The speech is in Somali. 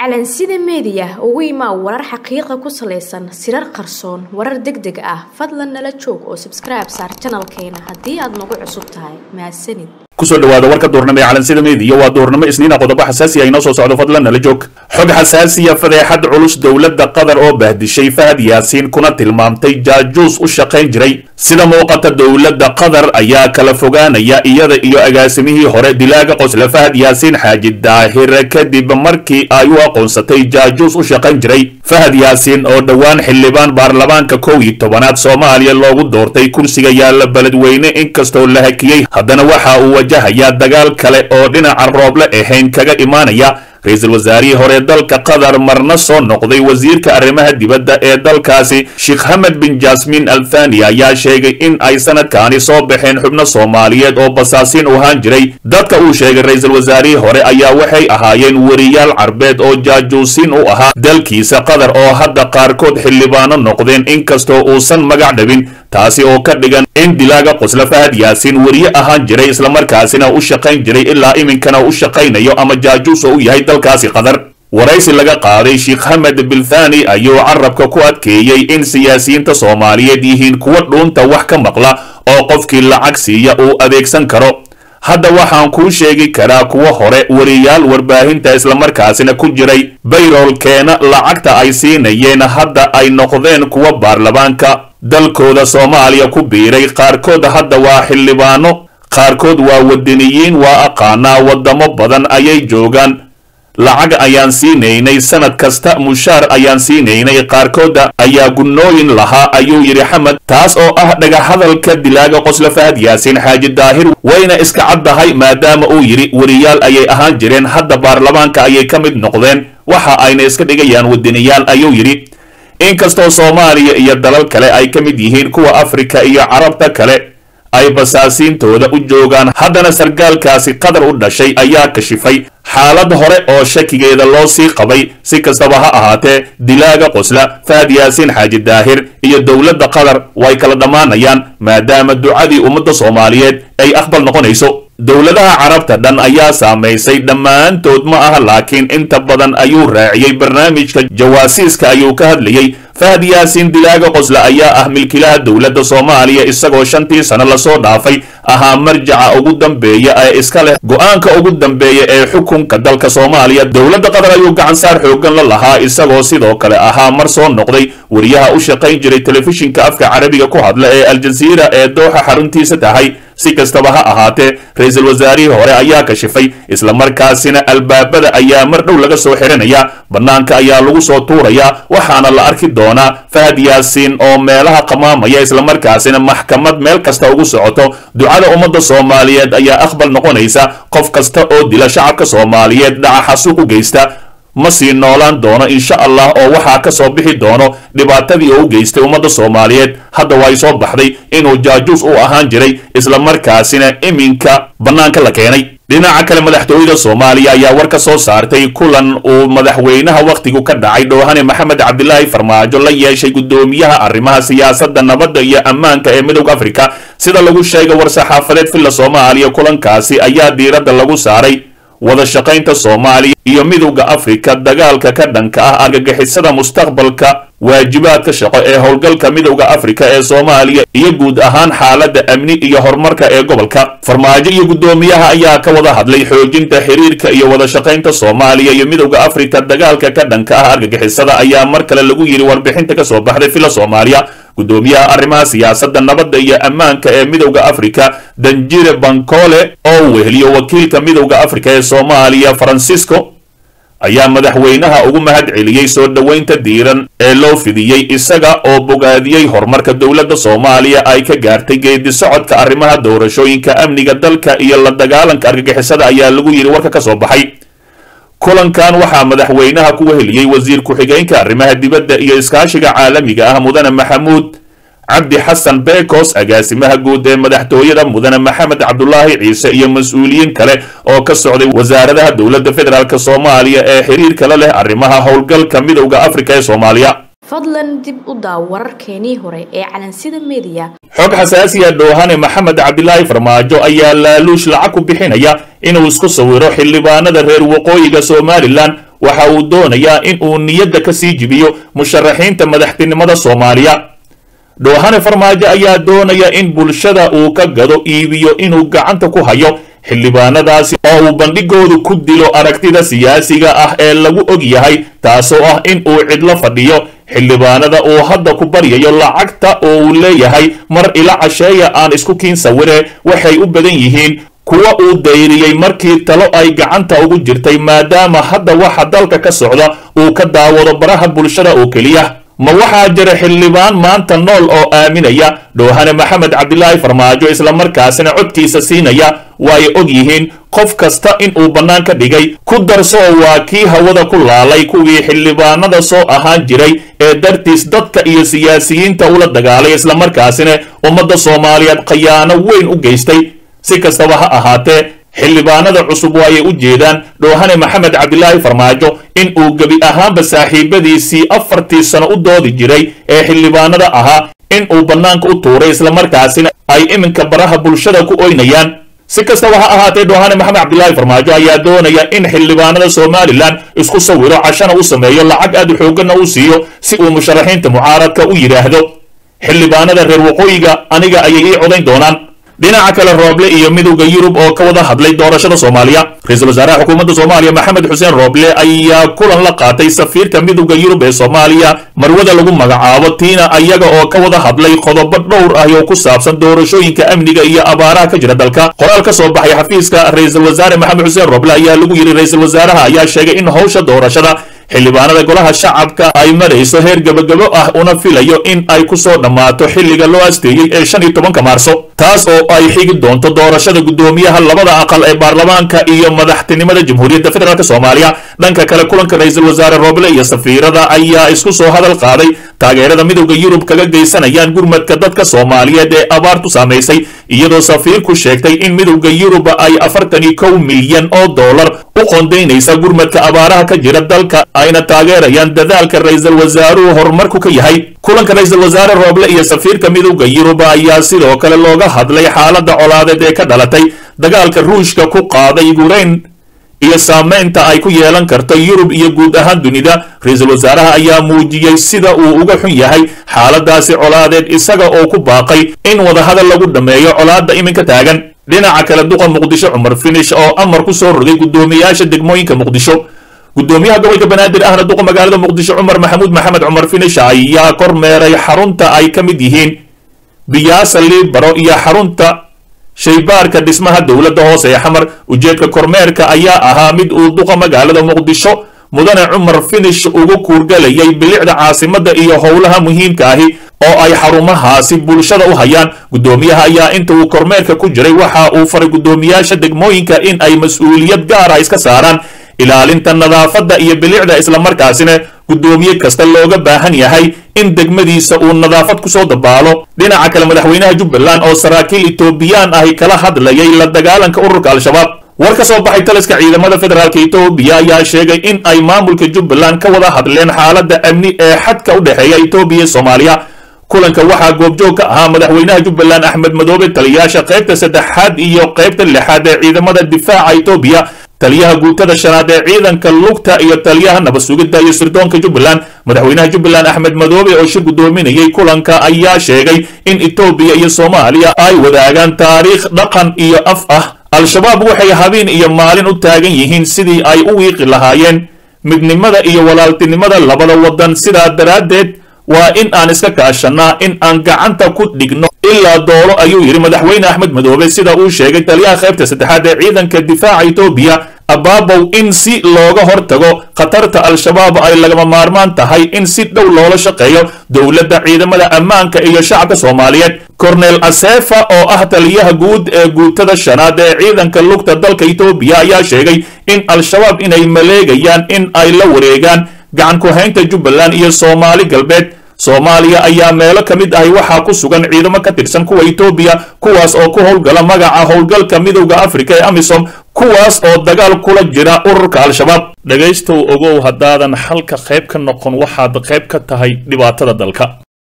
calansida meediya ugu imaa warar xaqiiqa ku salaysan sirar qarsoon warar deg deg ah fadlan nala joog oo sabskribe saar janalkeena haddii aad nagu cusub tahay mahadsanid kusoo dhawaada warka duurnimo ee calansida meediya waa duurnimo isniina qodobo xasaasiya inoo soo socdo fadlan nala joog xog xasaasiya fadeexad culus dowladda qatar oo bahdishay fahad yaasiin kuna tilmaamtay jaajuus u shaqayn jiray sida muuqata dowladda qatar ayaa kala fogaanaya iyada iyo agaasimihii hore dilaaga qosle fahad yaasiin xaaji daahir kadib markii ay u aqoonsatay jaajuus u shaqayn jiray fahad yaasiin oo dhowaan xildhibaan baarlamaanka kow iyo tobanaad soomaaliya loogu doortay kursiga yaalla beledweyne inkastoo la hakiyey haddana waxa uu wajahayaa dagaal kale oo dhinaca rooble ahayn kaga imaanaya ra-iisul wasaarihii hore dalka qatar marna soo noqday wasiirka arrimaha dibadda ee dalkaasi sheekh hamed bin jasmin al thani ayaa sheegay in ay sanadkaani soo baxeen xubno soomaaliyeed oo basaasiin u ahaan jiray dadka uu sheegay ra-iisul wasaarihii hore ayaa waxay ahaayeen weriyaal carbeed oo jaajuusiin u ahaa dalkiisa qatar oo hadda qaarkood xildhibaano noqdeen inkastoo uusan magac dhabin taasi oo ka dhigan in dilaaga qosla fahad yaasiin weriye ahaan jiray islamarkaasina u shaqayn jiray ilaa iminkana u shaqaynayo ama jaajuus oo u yahay dalkaasi qatar waraysi laga qaaday sheekh hamed bilthani ayuu carabka ku adkeeyey in siyaasiyiinta soomaaliyeed yihiin kuwa dhuunta wax ka maqla oo qofkii lacag siiya uu adeegsan karo hadda waxaan kuu sheegi karaa kuwa hore weriyaal warbaahinta islamarkaasina ku jiray bayroolkeena lacagta ay siinayeen hadda ay noqdeen kuwa baarlamaanka dalkooda soomaaliya ku biiray qaarkood hadda waa xildhibaano qaarkood waa wadaniyiin waa aqaanaa waddamo badan ayay joogaan lacag ayaan siinaynay sanad kasta mushaar ayaan siinaynay qaarkooda ayaa gunnooyin lahaa ayuu yidhi xamed taas oo ah dhagahadalka dilaaga qosla fahad yaasiin xaaji daahir wayna iska caddahay maadaama uu yidhi weriyaal ayay ahaan jireen hadda baarlamaanka ayay ka mid noqdeen waxa ayna iska dhigayaan wadaniyaal ayuu yidhi inkastoo soomaaliya iyo dalal kale ay ka mid yihiin kuwa afrika iyo carabta kale ay basaasiintooda u joogaan haddana sargaalkaasi qatar u dhashay ayaa kashifay xaalad hore oo shakigeeda loo sii qabay si kastaba ha ahaatee dilaaga qosla fahad yaasiin xaaji daahir iyo dowladda qatar way kala dhammaanayaan maadaama ducadii ummadda soomaaliyeed ay aqbal noqonayso dowladaha carabta dhan ayaa saamaysay dhammaantood ma aha laakiin inta badan ayuu raaciyey barnaamijka jawaasiiska ayuu ka hadlayey fahad yaasiin dilaaga qosle ayaa ah milkilaha dowladda soomaaliya isagoo shantii sano lasoo dhaafay ahaa marjaca ugu dambeeya ee iska leh go-aanka ugu dambeeya ee xukunka dalka soomaaliya dowladda qatar ayuu gacansaar xoogan la lahaa isagoo sidoo kale ahaa mar soo noqday weriyaha u shaqayn jiray telefishinka afka carabiga ku hadla ee aljaziira ee dooxa xaruntiisa tahay si kastaba ha ahaatee ra-iisul wasaarihii hore ayaa kashifay islamarkaasina albaabada ayaa mar dhow laga soo xiranaya bannaanka ayaa lagu soo tuurayaa waxaana la arki doonaa fahad yaasiin oo meelaha qamaamaya islamarkaasina maxkamad meel kasta ugu socoto ducada ummadda soomaaliyeed ayaa aqbal noqonaysa qof kasta oo dila shacabka soomaaliyeed dhaca xasuuq u geysta ma sii noolaan doono insha allah oo waxaa ka soo bixi doono dhibaatadii oo u geystay ummadda soomaaliyeed hadda way soo baxday inuu jaajuus u ahaan jiray islamarkaasina iminka bannaanka la keenay dhinaca kale madaxtooyada soomaaliya ayaa war ka soo saartay kulan uu madaxweynaha wakhtigu ka dhacay dhoohane maxamed cabdilaahi farmaajo la yeeshay guddoomiyaha arrimaha siyaasadda nabadda iyo ammaanka ee midowda afrika sida lagu sheegay war-saxaafadeed villa soomaaliya kulankaasi ayaa diiradda lagu saaray wada shaqaynta soomaaliya iyo midowda afrika dagaalka ka dhanka ah argagixisada mustaqbalka waajibaadka shaqo ee howlgalka midowda afrika ee soomaaliya iyo guud ahaan xaaladda amni iyo horumarka ee gobolka farmaajo iyo guddoomiyaha ayaa ka wada hadlay xoojinta xiriirka iyo wada shaqaynta soomaaliya iyo midowda afrika dagaalka ka dhanka ah argagixisada ayaa mar kale lagu yidhi warbixinta ka soo baxday villa soomaaliya guddoomiyaha arrimaha siyaasadda nabadda iyo ammaanka ee midowda afrika danjire bankole oo weheliyo wakiilka midowda afrika ee soomaaliya francisco ayaa madaxweynaha ugu mahad celiyey soo dhoweynta diiran ee loo fidiyey isaga oo bogaadiyey horumarka dowladda soomaaliya ay ka gaartay geedi socodka arrimaha doorashooyinka amniga dalka iyo la dagaalanka argagixisada ayaa lagu yidhi warka ka soo baxay kulankan waxaa madaxweynaha ku weheliyey wasiir ku-xigeenka arrimaha dibadda iyo iskaashiga caalamiga ah mudane maxamuud cabdi xasan bekos agaasimaha guud ee madaxtooyada mudane maxamed cabdulaahi ciise iyo mas-uuliyiin kale oo ka socday wasaaradaha dowladda federaalk soomaaliya ee xiriirka la leh arrimaha howlgalka midowda afrika ee soomaaliya fadlan dib u daaw wararkeenii hore ee calansida meediya xog xasaasiya dhoohane maxamed cabdilaahi farmaajo ayaa laaluush lacag ku bixinaya inuu isku sawiro xildhibaanada reer waqooyiga somalilan waxa uu doonayaa in uu niyadda ka sii jibiyo musharaxiinta madaxtinimada soomaaliya dhoohane farmaajo ayaa doonaya in bulshada uu ka gado iibiyo inuu gacanta ku hayo xildhibaanadaasi oo uu bandhigoodu ku dilo aragtida siyaasiga ah ee lagu og yahay taasoo ah in uu cidlo fadhiyo xildhibaanada uu hadda ku baryayo lacagta oo uu leeyahay mar ila casheeya aan isku kiin sawire waxay u badan yihiin kuwa uu dayriyey markii talo ay gacanta ugu jirtay maadaama hadda waxa dalka ka socda uu ka daawado baraha bulshada oo keliya ma waxaa jira xildhibaan maanta nool oo aaminaya dhoohane maxamed cabdilaahi farmaajo islamarkaasina codkiisa siinaya waay og yihiin qof kasta in uu bannaan ka dhigay ku darsoo waa kii hawada ku laalay kuwii xildhibaanada soo ahaan jiray ee dartiis dadka iyo siyaasiyiinta ula dagaalay islamarkaasina ummadda soomaaliyeed khayaano weyn u geystay si kastaba ha ahaatee xildhibaanada cusub waayay u jeedaan dhoohane maxamed cabdilaahi farmaajo in uu gebi ahaanba saaxiibadiisii afartii sano u doodi jiray ee xildhibaanada ahaa in uu bannaanka u tuuray islamarkaasina ay iminka baraha bulshada ku oynayaan si kastaba ha ahaatee dhoohane maxamed cabdilaahi farmaajo ayaa doonaya in xildhibaanada somalilan isku sawiro cashana u sameeyo lacag aad xooggana u siiyo si uu musharaxiinta mucaaradka u yidhaahdo xildhibaanada reer waqooyiga aniga ayay ii codayn doonaan dhinaca kale rooble iyo midowda yurub oo ka wada hadlay doorashada soomaaliya ra-iisul wasaaraha xukuumadda soomaaliya maxamed xuseen rooble ayaa kulan la qaatay safiirka midowda yurub ee soomaaliya marwada lagu magacaabo tiina ayaga oo ka wada hadlay qodobo dhowr ah oo ku saabsan doorashooyinka amniga iyo abaaraha ka jira dalka qoraal ka soo baxay xafiiska ra-iisul wasaare maxamed xuseen rooble ayaa lagu yidhi ra-iisul wasaaraha ayaa sheegay in howsha doorashada xildhibaanada golaha shacabka ay marayso heer gebagabo ah una filayo in ay ku soo dhammaato xilliga loo asteeyey ee shan iyo tobanka maarso taas oo ay xigi doonto doorashada guddoomiyaha labada aqal ee baarlamaanka iyo madaxtinimada jamhuuriyadda federaalk soomaaliya dhanka kale kulanka ra-iisul wasaare rooble iyo safiirada ayaa isku soo hadal qaaday taageerada midowda yurub kaga geysanayaan gurmadka dadka soomaaliyeed ee abaartu saamaysay iyadoo safiirku sheegtay in midowda yurub ay afartan iyo kow milyan oo dollar u qoondaynaysa gurmadka abaaraha ka jira dalka ayna taageerayaan dadaalka ra-iisul wasaaruhu horumarku ka yahay kulanka ra-iisul wasaare rooble iyo safiirka midowda yurub ayaa sidoo kale looga hadlay xaaladda colaadeed ee ka dhalatay dagaalka ruushka ku qaaday yukrain iyo saamaynta ay ku yeelan karto yurub iyo guud ahaan dunida ra-iisul wasaaraha ayaa muujiyey sida uu uga xun yahay xaaladaasi colaadeed isaga oo ku baaqay in wadahadal lagu dhammeeyo colaadda iminka taagan dhinaca kale duqa muqdisho cumar finish oo amar ku soo rogay guddoomiyaasha degmooyinka muqdisho guddoomiyaha gobolka banaadir ahna duqa magaalada muqdisho cumar maxamuud maxamed cumar finish ayaa kormeeray xarunta ay ka mid yihiin biyaasa liibaro iyo xarunta shaybaarka dhismaha dowladda hoose ee xamar ujeedka kormeerka ayaa ahaa mid uu duqa magaalada muqdisho mudane cumar finish ugu kuurgalayay bilicda caasimadda iyo howlaha muhiimka ahi oo ay xarumahaasi bulshada u hayaan guddoomiyaha ayaa inta uu kormeerka ku jiray waxa uu faray guddoomiyaasha degmooyinka in ay mas-uuliyad gaara iska saaraan ilaalinta nadaafadda iyo bilicda islamarkaasina guddoomiye kasta looga baahan yahay in degmadiisa uu nadaafad kusoo dabaalo dhinaca kale madaxweynaha jubbaland oo saraakiil etoobiyaan ahi kala hadlayay la dagaalanka ururka al-shabaab war ka soo baxay taliska ciidamada federaalk etoobiya ayaa sheegay in ay maamulka jubbaland ka wada hadleen xaaladda amni ee xadka u dhexeeya etoobiya iyo soomaaliya kulanka waxaa goobjoog ka ahaa madaxweynaha jubbaland axmed madoobe taliyaasha qaybta saddexaad iyo qaybta lixaad ee ciidamada difaaca etoobiya taliyaha guutada shanaad ee ciidanka lugta iyo taliyaha nabad sugidda iyo sirdoonka jubbaland madaxweynaha jubbaland axmed madoobe oo shir guddoominayay kulanka ayaa sheegay in etoobiya iyo soomaaliya ay wadaagaan taariikh dhaqan iyo af ah al-shabaab waxay habeen iyo maalin u taagan yihiin sidii ay u wiiqi lahaayeen midnimada iyo walaaltinimada labada waddan sidaa daraaddeed waa in aan iska kaashanaa in aan gacanta ku dhigno ilaa doolo ayuu yidhi madaxweyne axmed madoobe sida uu sheegay taliyaha qaybta saddexaad ee ciidanka difaaca etoobiya abaabow in si looga hortago khatarta al-shabaab ay lagama maarmaan tahay in si dhow loola shaqeeyo dowladda ciidamada ammaanka iyo shacabka soomaaliyeed cornel asefa oo ah taliyaha guud ee guutada shanaad ee ciidanka lugta dalka etoobiya ayaa sheegay in al-shabaab inay maleegayaan in ay la wareegaan gacan ku-haynta jubbaland iyo soomaali galbeed soomaaliya ayaa meelo ka mid ahi waxaa ku sugan ciidamo ka tirsan kuwa etoobiya kuwaas oo ku howlgala magaca howlgalka midowda afrika ee amisom kuwaas oo dagaal kula jira ururka al-shabaab dhegaystow ogow haddaadan xalka qayb ka noqon waxaad qayb ka tahay dhibaatada dalka